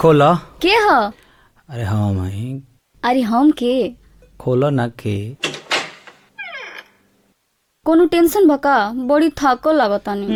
खोलो के ह अरे हम हई अरे हम के खोलो ना के कोनो टेंशन बका बड़ी थाको लागतानी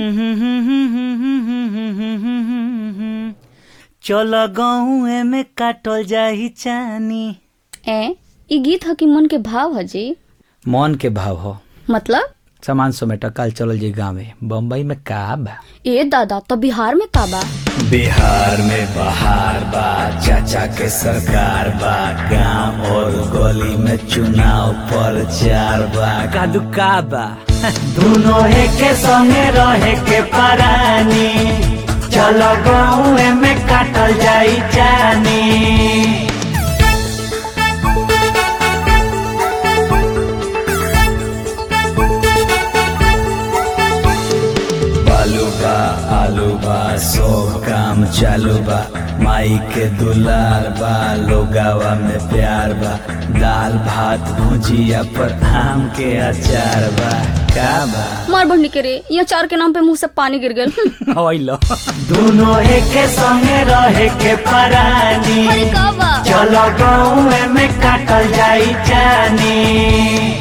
चल गहुए में काटल जाही चानी ए ई गीत ह कि मन के भाव ह जी मन के भाव हो मतलब सामान समेट कल चलल जी गाँवे बम्बई में का बा ए दादा तो बिहार में का बा बिहार में बहार बा चाचा के सरकार बा गांव और गली में चुनाव प्रचार बा कादू का बा दोनों के संगे रहे के परानी चलो गाँव में काटल जाई जानी बालू बा आलू बा सब काम चालू बा माई के दुलार बा लोगावा में प्यार बा दाल भात भुजिया पर आम के अचार बा का बा मार बढ़नी के रे ये चार के नाम पे मुंह से पानी गिर गेल होइलो दोनों एक संगे रहे के परानी अरे का बा चलो गाँव में काटल जाई जानी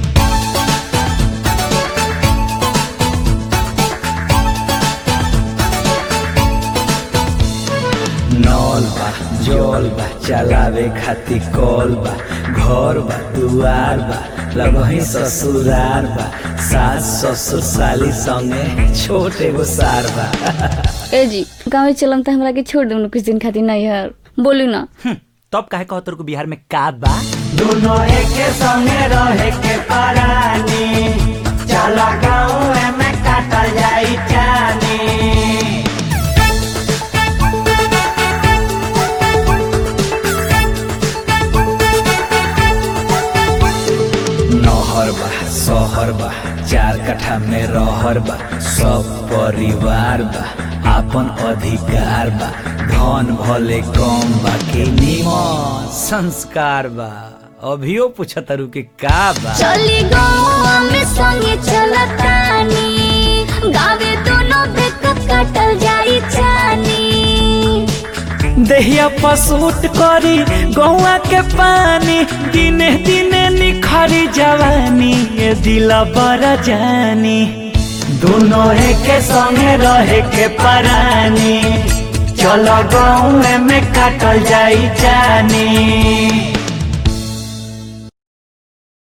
नौल बा जोल बा चलावे खातिर कॉल बा घर बा दुआर बा लगही ससुरार बा सास ससुर साली संगे छोट एगो सार बा ए जी गाँव चलम तो हमरा के छोड़ दू कुछ दिन खातिर नहीं यार बोलू ना तब काहे कहो तोर को बिहार में का बा दोनों एक संगे रहे के परानी चला गाँव में काटल जाई जानी नहर बा शहर बा चार कट्ठा में रहर बा सब परिवार बा आपन अधिकार बा धन भले कम बा के निमन संस्कार बा अभियो पूछतरू के का बा चली गाँव में संगे चलतानी गावे दोनों बेक कटल जाई जानी देहिया पसूट करी गौआ के पानी दिने दिने निखरी जवानी ये दिला बड़ा जानी दोनों एक संगे रहे के परानी चलो गाँव में काटल जाई जानी